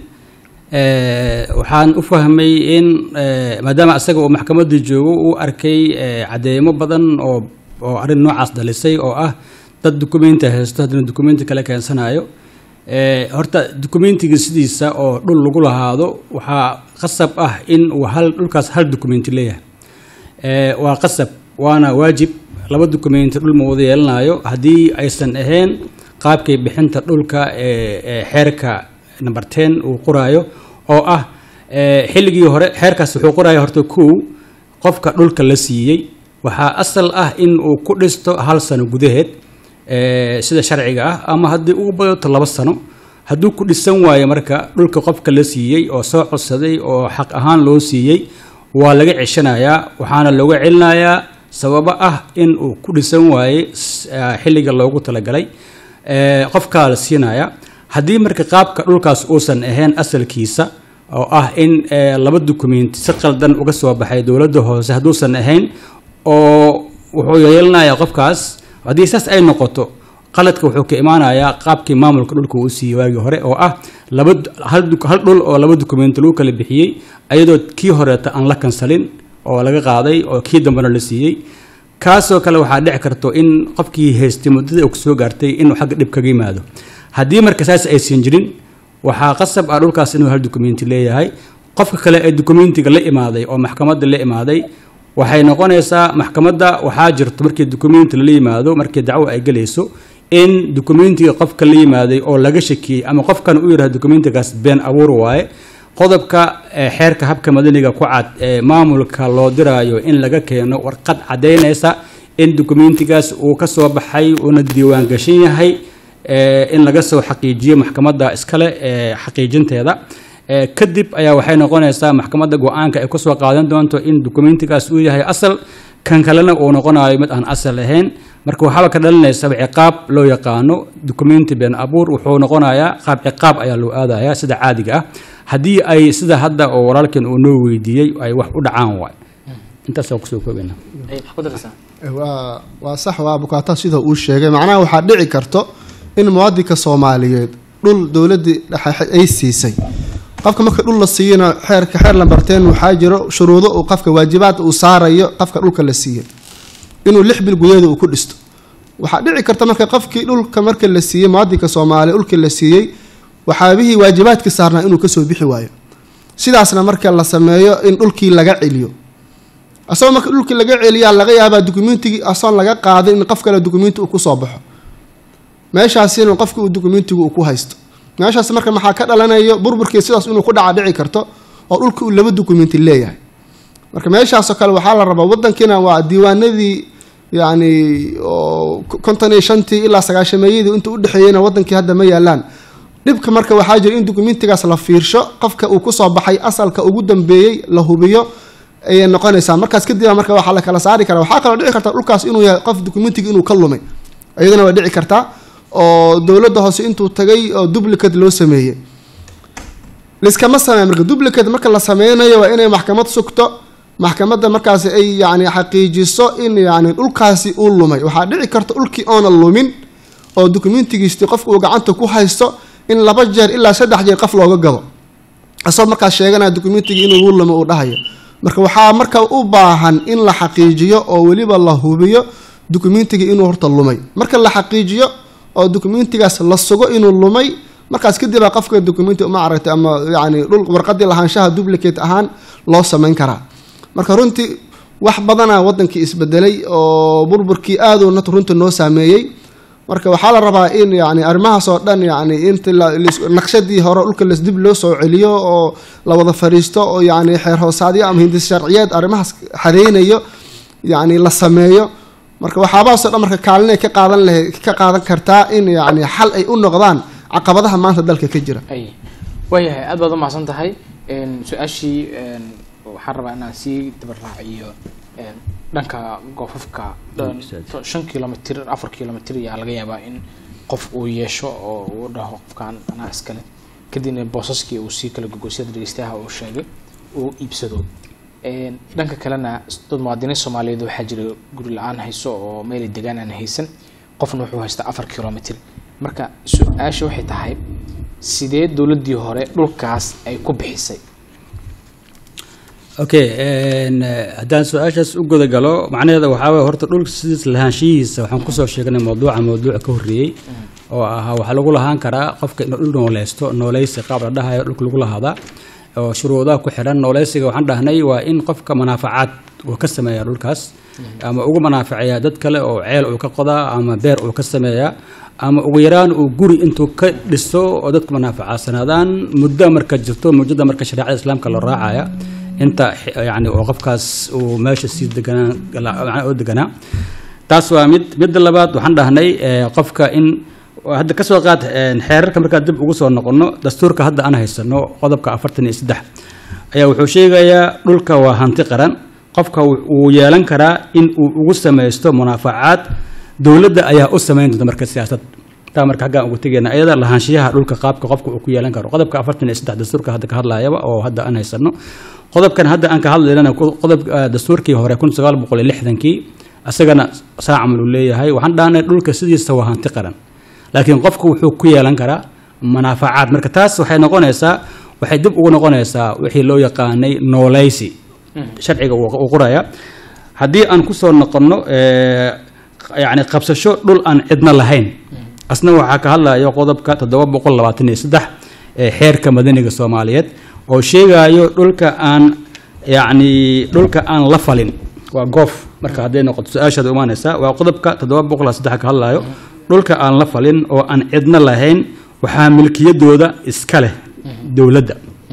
eh, waxaan u fahmay in eh, maadaama isaga uu maxkamadda joogo uu arkay eh, cadeymo badan oo oo arrin noocaas dhalisay oo ah dad dukumenti haysto haddana dukumenti kale keensanayo Eh, horta dukumentiga sidiisa oo dhul lagu lahaado waxaa qasab ah in uu hal dhulkaas hal dukumenti leeyahay Eh, waa qasab waana waajib laba dukumenti dhul ma wada yeelanayo haddii aysan ahayn qaabkay bixinta dhulka ee ee xeerka number ten uu qoraayo oo ah eh, xilligii hore xeerkaas wuxuu qoraya horta kow qofka dhulka la siiyey waxaa asal ah in uu ku dhisto hal sano gudaheed eh, sida sharciga ah ama haddii ugu badato laba sano hadduu ku dhisan waayo marka dhulka qofka la siiyey oo soo codsaday oo xaq ahaan loo siiyey waa laga ceshanayaa waxaana looga celinayaa sababo ah in uu ku dhisan waayey s- ah, xilliga loogu talagalay eh, qofkaa la siinaya haddii marka qaabka dhulkaas uusan ahayn asalkiisa oo ah in eh, laba dukumenti si qaldan uga soo baxay dowladda hoose hadduusan ahayn oo wuxuu yeelanayaa qofkaas haddii saas ay noqoto qaladka wuxuu ka imaanayaa qaabkii maamulka dhulka uu siiyey waagii hore oo ah laba du- hal du- hal dhul oo laba dukumenti lagu kala bixiyey ayadoo kii horeeta aan la kansalin oo laga qaaday oo kii dambena la siiyey kaasoo kale waxaa dhici karto in qofkii haystay muddada uu soo gaartay inuu xagga dhib kaga yimaado haddii marka saas aysan jirin waxaa qasab ah dhulkaas inuu hal dukumenti leeyahay qofka kale ee dukumentiga la imaaday oo maxkamadda la imaaday waxay noqonaysaa maxkamadda waxaa jirto markii dukumenti lala yimaado markii dacwo ay gelayso in dukumentiga qofka la yimaaday oo laga shakiyey ama qofkan u yidhahdo dukumentigaas been abuur waaye qodobka eh, xeerka habka madaniga ku cad ee maamulka loo diraayo in laga keeno warqad caddaynaysa in dukumentigaas uu ka soo baxay uuna diiwaan gashan yahay eh, in laga soo xaqiijiyo maxkamadda iskale ee xaqiijinteeda Eh, kadib ayaa waxay noqonaysaa maxkamadda go-aanka ay kusoo qaadan doonto in dukumentigaas uu yahay asal kan kalena uu noqonayo mid aan asal ahayn marka waxaaba ka dhalinaysa ciqaab loo yaqaano dukumenti been abuur wuxuu noqonayaa qaab ciqaab ayaa loo aadaya sida caadiga ah haddii ay sida hadda oo walaalkan uu noo weydiiyey ay wax u dhacaan waay intaas waa kusoo koobeyna maxaa ku daraysaa waa waa sax waa bukaata sida uu sheegay macnaha waxaa dhici karto in muwaadinka soomaaliyeed dhul dowladii dhexe ay siisay qofka marka dhul la siiyana xeerka xeer lambarteen waxaa jiro shuruudo uu qofka waajibaad uu saarayo qofka dhulka la siiyey inuu lix bil gudaheeda uu ku dhisto waxaa dhici karta marka qofkii dhulka marka la siiyey muwaadinka soomaaliya dhulka la siiyey waxaabihii waajibaadkii saarnaa inuu kasoo bixi waayo sidaasna marka la sameeyo in dhulkii laga celiyo asagoo marka dhulkii laga celiyaa laga yaabaa dukumentigii asoon laga qaaday in qof kale dukumenti uu kusoo baxo meeshaasina qofki uu dukumentigu uu ku haysto meeshaas marka maxaa ka dhalanayo burburkii sidaas inuu ku dhaca dhici karto oo dhulka uu laba dukumenti leeyahay marka meeshaasoo kale waxaa la rabaa wadankiina waa diiwaanadii yacni oo konton iyo shantii ilaa sagaashameeyadii inta udhexeeyeyna wadankii hadda ma yaalaan dhibka marka waxaa jira in dukumentigaas la fiirsho qofka uu kusoo baxay asalka ugu dambeeyey la hubiyo ayay noqonaysaa markaas kadib marka waxaa la kala saari karaa waxaa kaloo dhici karta dhulkaas inuu yahay qof dukumentiga inuu ka lumay iyadana waa dhici kartaa oo dowladda hoose intuu tagay oo duplicate loo sameeyey liskama sameey marka duplicate marka la sameynayo waa inay maxkamad sugto maxkamadda markaasi ay yani xaqiijiso in yani dhulkaasi uu lumay waxaa dhici karta dhulkii oona lumin oo dukumentigiistii qofka uu gacanta ku haysto in laba jeer ilaa saddex jeer qof looga gado asagoo markaas sheeganaya dukumentigii inuu uu lumo uu dhahayo marka waxaa marka u baahan in la xaqiijiyo oo weliba la hubiyo dukumentigii inuu horta lumay marka la xaqiijiyo oo dukumentigaas la sugo inuu lumay markaas kadibaa qofka dukumenti uma aragtay ama yani dhul warqadii lahaanshaha duplicate ahaan loo samayn karaa marka runtii wax badana wadankii isbedelay oo burburkii aaduu nat runta noo saameeyey marka waxaa la rabaa in yani arrimahaas oo dhan yani inta naqshadii hore dhulka las dib loo soo celiyo oo la wada fariisto oo yani xeer hoosaadyo ama hindis sharciyeed arrimahaas xadeynayo yani la sameeyo marka waxaabahaasoo dhan marka kaalinay ka qaadan lahay ka qaadan kartaa in yani xal ay u noqdaan caqabadaha maanta dalka ka jira ay waayahay aad baad umahadsan tahay su-aashii waxaan rabaa inaan sii dabaraaciyo dhanka goofafka shan kilomitr afar kilomitr ayaa laga yaabaa in qof uu yeesho oo uu dhaho qofkan anaa iskale kadibna boosaskii uu sii kala gogosyada dhegeystayaha uu sheegay uu iibsado Een, dhanka kalena dad muwaadiniin soomaaliyeed waxaa jira guri la-aan hayso oo meelay degaan aan haysan qofna wuxuu haystaa afar kilomitr marka su-aasha waxay tahay sidee dowladdii hore dhulkaas ay ku bixisay okay een, eh, haddaan su-aashaas u guda galo macnaheeda waxaa waye horta dhulka sidiis lahaanshihiisa waxaan kusoo sheegnay mawduuca mawduuca ka horreeyey oo ahaa waxaa lagu lahaan karaa qofka inuu dhul nooleysto nooleysi qaab la dhahayo dhulka lagu lahaadaa oo shuruudaha ku xidhan nooleysiga waxaan dhahnay waa in qofka manaafacaad uu ka sameeya dhulkaas ama ugu manaafaceeya dad kale oo ceel uu ka qodaa ama beer uu ka sameeyaa ama ugu yaraan uu guri intuu ka dhiso oo dadku manaafacadsanaadaan muddo marka jirto muddada marka shareecada islaamka la raacaya inta xi- yacni oo qofkaas uu meesha sii deganaa macnaha oo deganaa taas waa mid midda labaad waxaan dhahnay eh, qofka in hadda ka soo qaad eh, xeerarka markaa dib ugu soo noqono dastuurka hadda aan haysano qodobka afartan iyo saddex ayaa wuxuu sheegayaa dhulka waa hanti qaran qofka wuu- wuu yeelan karaa in uu ugu samaysto munaafacaad dowladda ayaa u samayn doonta marka siyaasad taa marka xaggaan ugu tegeyna iyada lahaanshiyaha dhulka qaabka qofka uu ku yeelan karo qodobka afartan iyo saddex dastuurka hadda ka hadlayaba oo hadda aan haysano qodobkan hadda aan ka hadlaynana ku- qodob eh, dastuurkii hore kun sagaal boqol iyo lixdankii isagana saa camal uu leeyahay waxaan dhahnay dhulka sidiisa waa hanti qaran laakiin qofku wuxuu ku yeelan karaa manaafacaad marka taas waxay noqonaysaa waxay dib ugu noqonaysaa wixii loo yaqaanay nooleysi sharciga uu uu qoraya haddii aan kusoo noqonno eh, yacni qabsasho dhul aan cidna lahayn asna waxaa ka hadlayo qodobka toddoba boqol labaatan iyo saddex ee xeerka madaniga soomaaliyeed oo sheegayo dhulka aan yacni dhulka aan la falin waa goof marka hadday noqoto su-aashaada imaanaysa waa qodobka toddoba boqol saddex ka hadlayo dhulka aan la falin oo aan cidna lahayn waxaa milkiyadooda iska leh dowladda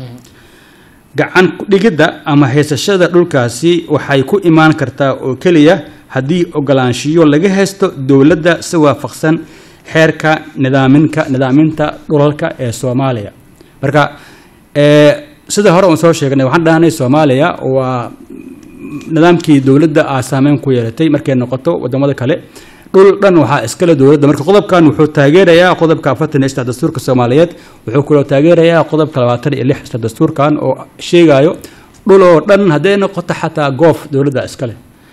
gacan ku dhigidda ama haysashada dhulkaasi waxay ku imaan kartaa oo keliya haddii ogolaanshiyo laga haysto dowladda si waafaqsan xeerka nidaaminka nidaaminta dhulalka ee soomaaliya marka eh, sida hore uun soo sheegnay waxaan dhahnay soomaaliya waa nidaamkii dowladda aa saameyn ku yeelatay markay noqoto wadamada kale dhul dhan waxaa iskale dowladda marka qodobkan wuxuu taageerayaa qodobka afartan iyo saddex dastuurka soomaaliyeed wuxuu kaloo taageerayaa qodobka labaatan iyo lix isla dastuurkan oo sheegayo dhul oo dhan hadday noqoto xataa goof dowladda iskale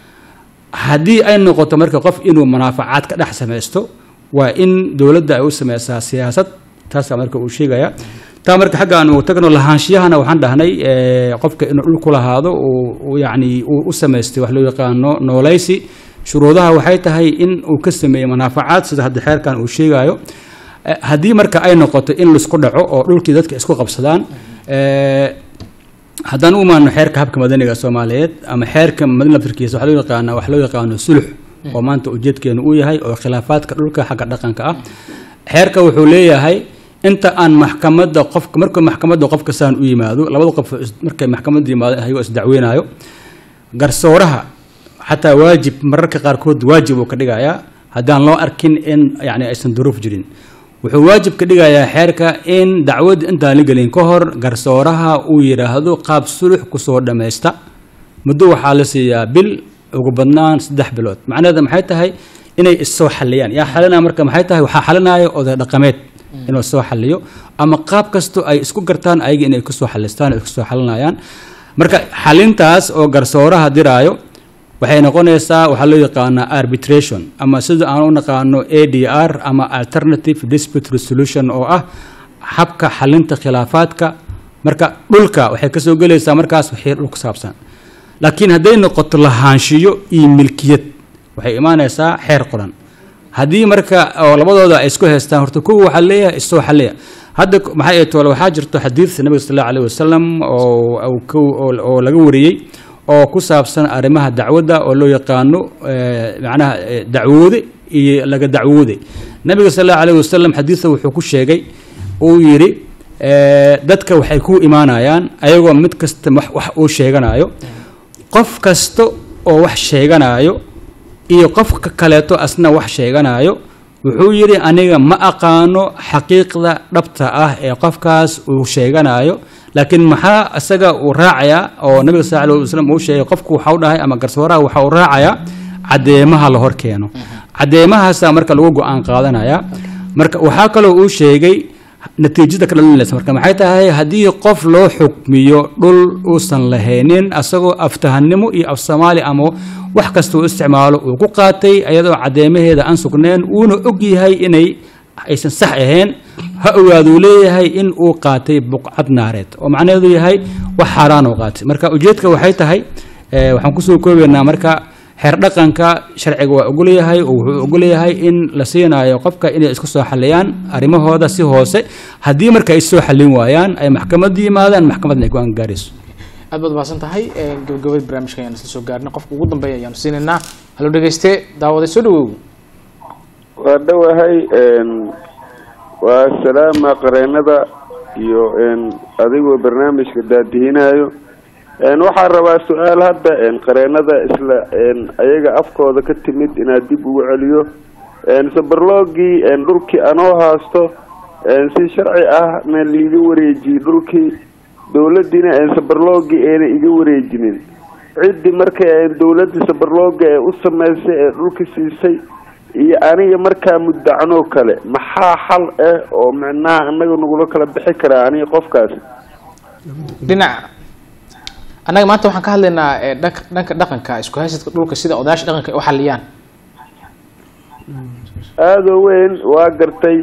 haddii ay noqoto marka qof inuu manaafacaad ka dhex samaysto waa in dowladda ay u sameysaa siyaasad taasaa marka uu sheegaya taa marka xagga aan ugu tagno lahaanshiyahana waxaan dhahnay eh, qofka inuu dhul ku lahaado uu- uu yacni uu u samaystay wax loo yaqaano nooleysi shuruudaha waxay tahay in uu ka sameeyo manaafacaad sida hadda xeerkan uu sheegayo Eh, haddii marka ay noqoto in laisku dhaco oo dhulkii dadka isku qabsadaan eh, haddaan u imaano xeerka habka madaniga soomaaliyeed ama xeerka madani laftirkiisa waxaa loo yaqaana wax loo yaqaano sulux oo maanta ujeedkeenu uu yahay oo khilaafaadka dhulka xagga dhaqanka ah xeerka wuxuu leeyahay inta aan maxkamadda qofka markuu maxkamadda qofka saan u yimaado labada qof is- markay maxkamadda yimaado ayagoo isdacweynayo garsooraha xataa waajib mararka qaarkood waajib uu ka dhigayaa haddaan loo arkin in yani aysan duruuf jirin wuxuu waajib ka dhigayaa xeerka in dacwadda intaan la gelin ka hor garsooraha uu yidhaahdo qaab sulux kusoo dhammaysta muddo waxaa la siiyaa bil ugu badnaan saddex bilood macnaheeda maxay tahay inay issoo xaliyaan yaa xalinaya marka maxay tahay waxaa xalinaya oday dhaqameed inuu soo xaliyo ama qaab kasto ay isku gartaan ayaga inay kusoo xalistaan oo iskusoo xalinayaan marka xalintaas oo garsooraha diraayo waxay noqonaysaa waxaa loo yaqaanaa arbitration ama sida aan u naqaano a d r ama alternative dispute resolution oo ah habka xalinta khilaafaadka marka dhulka waxay kasoo gelaysaa markaas wixii dhul ku saabsan laakiin hadday noqoto lahaanshiyo iyo milkiyad waxay imaanaysaa xeer qoran haddii marka oo labadooda ay isku haystaan horta kuwa waxaa leeyahay isoo xaliya hadda k- maxay ay toole waxaa jirto xadiid nabiga sal allahu alayhi wasalam oo oo ku- oo- oo laga wariyey oo ku saabsan arrimaha dacwadda oo loo yaqaano eh, macnaha eh, dacwoode iyo laga dacwoode nabiga sal allahu alayhi wasalam xadiidka wuxuu ku sheegay uu yidhi eh, dadka waxay ku imaanayaan ayagoo mid kasta wax wax uu sheeganayo qof kasta oo wax sheeganayo iyo qofka kaleeto asna wax sheeganayo wuxuu yidhi aniga ma aqaano xaqiiqda dhabta ah ee qofkaas uu sheeganayo laakiin maxaa isaga uu raacayaa oo nabiga sal alay wasalam uu sheegay qofku waxau dhahay ama garsooraha waxa uu raacayaa caddeemaha la hor keeno caddeemahaasaa marka lagu go-aan qaadanaya marka waxaa kaloo uu sheegay natiijada ka dhalinaysa marka maxay tahay haddii qof loo xukmiyo dhul uusan lahaynin asagoo aftahanimo iyo af soomaali ama wax kasta uu isticmaalo uu ku qaatay ayadoo caddeemaheeda aan sugnayn uuna og yahay inay aysan sax ahayn ha ogaaduu leeyahay in uu qaatay buqcad naareed oo macnaheedu yahay wax xaaraan uu qaatay marka ujeedka waxay tahay eh, waxaan kusoo koobaynaa marka xeer dhaqanka sharciga waa ogolyahay oo wuxuu ogolyahay in la siinayo qofka inay isku soo xaliyaan arrimahooda si hoose haddii marka ay soo xallin waayaan ay maxkamadda yimaadaan maxkamadna ay ku angaarayso aad baad mahadsan tahay gabagabada barnaamijka ayaan isla soo gaarnay qofka ugu dambeeya ayaanu siinaynaa halo dhegeyste daawaday soo dhawow waa dhowahay waa salaama qareenada iyo adigoo barnaamijka daadihinayo waxaan rabaa su-aal hadda qareenada isla ayaga afkooda ka timid inaad dib ugu celiyo sabarloogii dhulkii anoo haasto si sharci ahna liiga wareejiyey dhulkii dowladiina sabarloogii ayna iga wareejinin ciddii marka dowladii sabarlooga ee u sameysay ee dhulka siisay iyo aniga markaa muddacnoo kale maxaa xal ah oo micnaha anaga nagula kala bixi karaa aniga qofkaas dhinac annaga maanta waxaan ka hadlaynaa eh, dhanka dhanka dhaqanka isku haysadka dhulka sida odayaasha dhaqanka ay u xaliyaan aada u weyn waa gartay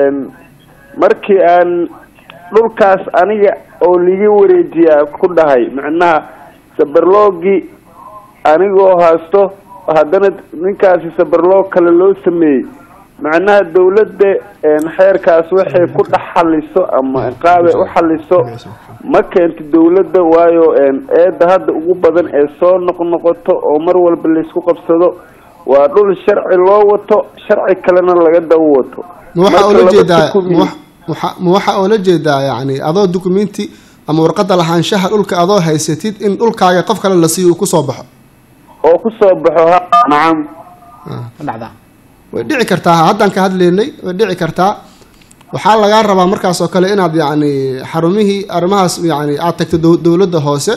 markii aan dhulkaas aniga oo liga wareejiyaa ku dhahay macnaha sabarloogii anigoo haasto haddana ninkaasi sabarloog kale loo sameeyey macnaha dawladda xeerkaas waxay ku dhex xaliso ama qaabay u xaliso ma keento dawladda waayo eedda hadda ugu badan ee soo noqnoqoto oo mar walba laysku qabsado waa dhul sharci loo wato sharci kalena laga daba wato ma waxaa Marka oola laba jeedaa tukumi- ma waxa- ma waxaa oola jeedaa yani adoo dukumenti ama warqadda lahaanshaha dhulka adoo haysatid in dhulkaaga qof kale la siiyo uu kusoo baxo oo kusoo baxo ha nacam ma dhacdaa way dhici kartaa haddaan ka hadlaynay way dhici kartaa waxaa lagaa rabaa markaas oo kale inaad yacni xarumihii arrimahaas yani aad tagto dow- dowladda hoose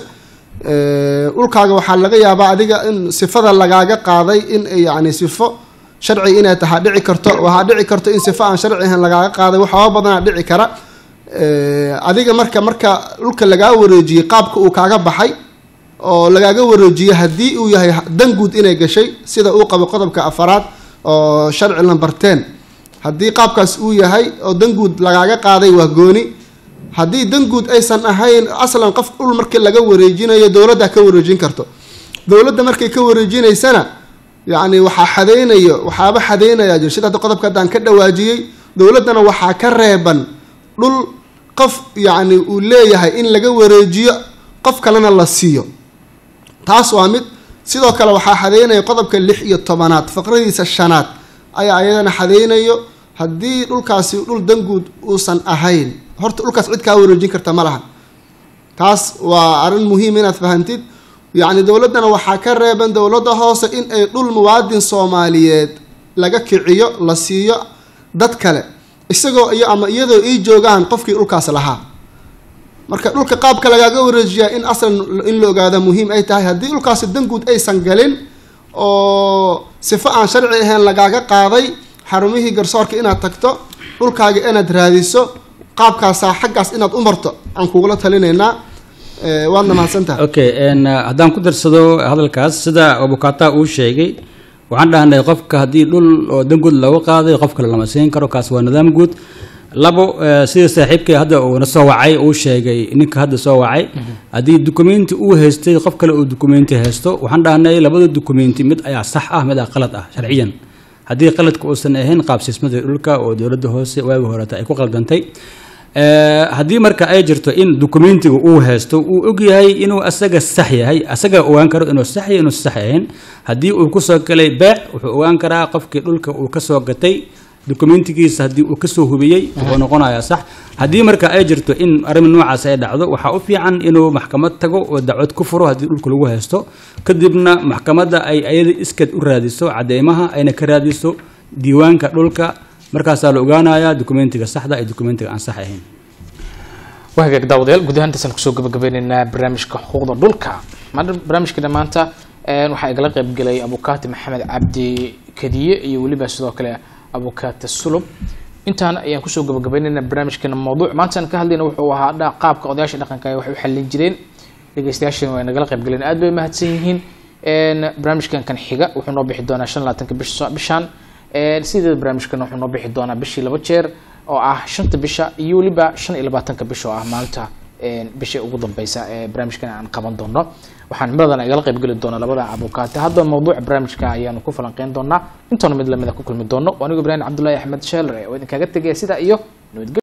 Eh, dhulkaaga waxaa laga yaabaa adiga in sifada lagaaga qaaday in ay yani sifo sharci inay tahaa dhici karto waxaa dhici karto in sifo aan sharci ahayn lagaaga qaaday waxyaaba badanaa dhici kara Eh, adiga marka marka dhulka lagaa wareejiyey qaabka uu kaaga baxay oo lagaaga wareejiyey haddii uu yahay dan guud inay gashay sida uu qabo qodobka afaraad oo sharci lambar ten haddii qaabkaas uu yahay oo dan guud lagaaga qaaday waa gooni haddii dan guud aysan ahayn aslan qof dhul markii laga wareejinayo dowladda ka wareejin karto dowladda markay ka wareejinaysana yacni waxaa xadeynayo waxaaba xadeynaya jir sida hadda qodobka haddaan ka dhawaajiyey dowladdana waxaa ka reeban dhul qof yacni uu leeyahay in laga wareejiyo qof kalena la siiyo taas waa mid sidoo kale waxaa xadeynaya qodobka lix iyo tobanaad faqradiisa shanaad ayaa ayadana xadeynayo haddii dhulkaasi dhul danguud uusan ahayn horta dhulkaas cid kaa wareejin karta ma lahan taas waa arrin muhiim inaad fahantid yacni dowladdana waxaa ka reeban dowladda hoose in ay dhul muwaadin soomaaliyeed laga kiciyo la siiyo dad kale isagoo iyo ama iyadoo ii joogaan qofkii dhulkaas lahaa marka dhulka qaabka lagaaga wareejiyaa in aslan in la ogaada muhiim ay tahay haddii dhulkaasi danguud aysan galin oo sifo aan sharci ahayn lagaaga qaaday xarumihii garsoorka inaad tagto dhulkaaga inaad raadiso qaabkaasaa xaggaas inaad u marto aan kugula talinaynaa Eh, waadna mahadsantahay okay n haddaan ku darsado hadalkaas sida abukata uu sheegay waxaan dhahnay qofka haddii dhul oo dan guud looga qaaday qof kale lama siin karo kaas waa nidaam guud labo eh, sida saaxiibkay hadda uuna soo wacay uu sheegay ninka hadda soo wacay haddii dukumenti uu haystay qof kale uu dukumenti haysto waxaan dhahnay labada dukumenti mid ayaa sax ah mid aa qalad ah sharciyan haddii qaladka uusan ahayn qaabsiismadii dhulka oo dowladda hoose waagi horeta ay ku qaldantay Eh, haddii marka ay jirto in dukumentiga uu haysto uu ogyahay inuu asaga sax yahay asaga ogaan karo inuu sax yahay inuu sax ahayn haddii uu kusoo galay beec wuxuu ogaan karaa qofkii dhulka uu kasoo gatay dukumentigiisa haddii uu kasoo hubiyey wuxuu noqonayaa sax haddii marka ay jirto in arrin noocaas ay dhacdo waxaa u fiican inuu maxkamad tago oo dacwad ku furo haddii dhulka lagu haysto kadibna maxkamadda ay ayada iskad u raadiso cadeymaha ayna ka raadiso diiwaanka dhulka markaasaa la ogaanayaa dukumentiga saxda iyo dukumentiga aan sax ahayn waa hagaag daawadayaal guud ahaan intaasaan kusoo gabagabeyneynaa barnaamijka xuquuqda dhulka maanta barnaamijkeena maanta een, waxaa igala qaybgelay abukaati maxamed cabdi kadiye iyo weliba sidoo kale abukaati sulub intaan ayaan kusoo gabagabaynayna barnaamijkeena mawduuc maantaan ka hadlayna wuxuu ahaa dha qaabka odayaasha dhaqanka ay wax u xallin jireen dhegeystayaasheen waa nagala qayb galeen aad bay mahadsan yihiin barnaamijkan kan xiga wuxuu noo bixi doonaa shan labaatanka bisha bishan sideeda barnaamijkan wuxuu noo bixi doonaa bishii laba jeer oo ah shanta bisha iyo weliba shan iyo labaatanka bisha oo ah maalinta bisha ugu dambeysa ee barnaamijkan aan qaban doono waxaan cimiladan igala qayb geli doona labada abukaate hadda mawduuca barnaamijka ayaanu ku falanqeyn doonaa intoona mid lamida ku kulmi doono anigoo ibraahim cabdullaahi axmed sheelre oo idinkaga tegaya sidaa iyo nabadgelyo